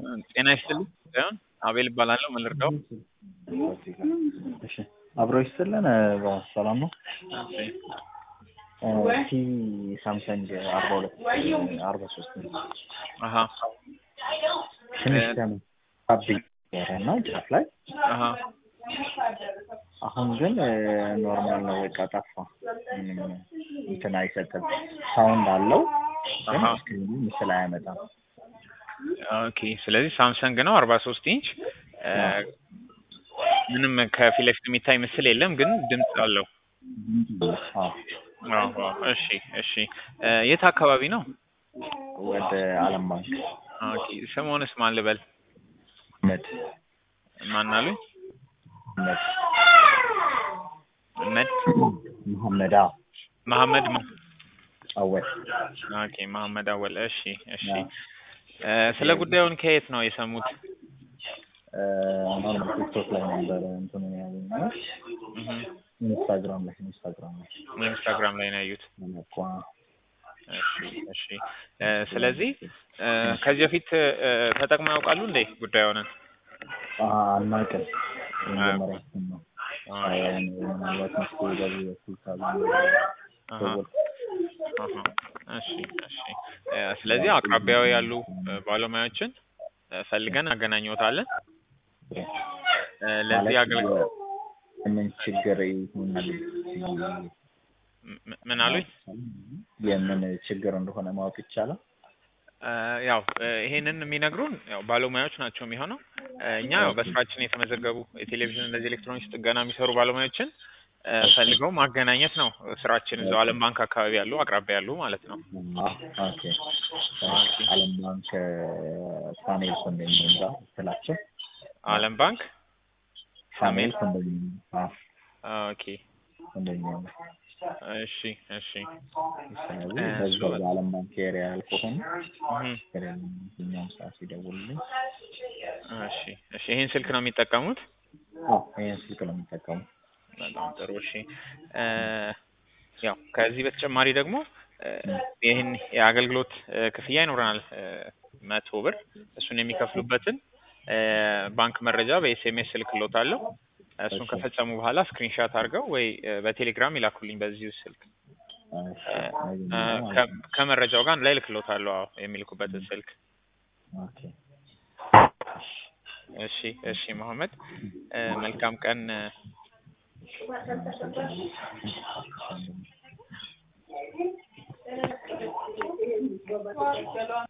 ጤና ይስጥልኝ ሳይሆን አቤል እባላለሁ። ምን ልርዳው? እሺ አብሮ ይስጥልን። ሰላም ነው። ቲ ሳምሰንግ አርባ ሁለት አርባ ሶስት አሀ ትንሽ ደግሞ አብ እና ጫፍ ላይ አሀ አሁን ግን ኖርማል ነው። በቃ ጠፋ። ምንም እንትን አይሰጥም። ሳውንድ አለው ግን አሀ ስክሪኑ ምስል አያመጣም። ኦኬ። ስለዚህ ሳምሰንግ ነው አርባ ሶስት ኢንች ምንም ከፊት ለፊት የሚታይ ምስል የለም፣ ግን ድምፅ አለው። አዎ፣ አዎ፣ አዎ። እሺ፣ እሺ። የት አካባቢ ነው? ወደ አለም ባንክ ኦኬ። ስምዎንስ ማን ልበል? መድ ማን አሉኝ? መድ መድ መሐመድ አዎ፣ መሐመድ ማ አወል ኦኬ፣ መሐመድ አወል። እሺ፣ እሺ። ስለ ጉዳዩን ከየት ነው የሰሙት? ኖርማል ቲክቶክ ላይ ነበረ እንትኑ ያገኘሁት እህ፣ ኢንስታግራም ላይ ኢንስታግራም ላይ ኢንስታግራም ላይ ነው ያዩት። መለቋ እሺ፣ እሺ። ስለዚህ ከዚህ በፊት ተጠቅመው ያውቃሉ እንዴ ጉዳዩን? አናውቅም። የመጀመሪያችን ነው። ምናልባት መስሎ በዚህ በኩል ካሉ አሀ፣ ደወል አሀ። እሺ፣ እሺ። ስለዚህ አቅራቢያው ያሉ ባለሙያዎችን ፈልገን አገናኘዎታለን። ለዚህ አገልግሎት ምን ችግር ይሆናል? ም- ምን አሉኝ? የምን ችግር እንደሆነ ማወቅ ይቻላል? ያው ይሄንን የሚነግሩን ያው ባለሙያዎች ናቸው የሚሆነው። እኛ ያው በስራችን የተመዘገቡ የቴሌቪዥን እንደዚህ ኤሌክትሮኒክስ ጥገና የሚሰሩ ባለሙያዎችን ፈልገው ማገናኘት ነው ስራችን። እዛው ዓለም ባንክ አካባቢ ያሉ አቅራቢያ ያሉ ማለት ነው። ኦኬ። ዓለም ባንክ ፋኔል ኮንዶሚኒየም ጋር ስላቸው ዓለም ባንክ ፋኔል ኮንዶሚኒየም አዎ፣ ኦኬ። ኮንዶሚኒየም እሺ፣ እሺ። ስለዚህ በዛው በዓለም ባንክ ኤሪያ ከሆኑ እህ፣ የትኛውም ሰዓት ሲደውልልኝ እሺ፣ እሺ። ይሄን ስልክ ነው የሚጠቀሙት? አዎ ይሄን ስልክ ነው የሚጠቀሙ። በጣም ጥሩ። እሺ ያው ከዚህ በተጨማሪ ደግሞ ይህን የአገልግሎት ክፍያ ይኖረናል መቶ ብር እሱን የሚከፍሉበትን ባንክ መረጃ በኤስኤምኤስ እልክልዎታለሁ። እሱን ከፈጸሙ በኋላ ስክሪንሻት አድርገው ወይ በቴሌግራም ይላኩልኝ በዚሁ ስልክ ከ- ከመረጃው ጋር አንድ ላይ እልክልዎታለሁ። አዎ የሚልኩበትን ስልክ። ኦኬ እሺ፣ እሺ መሐመድ መልካም ቀን።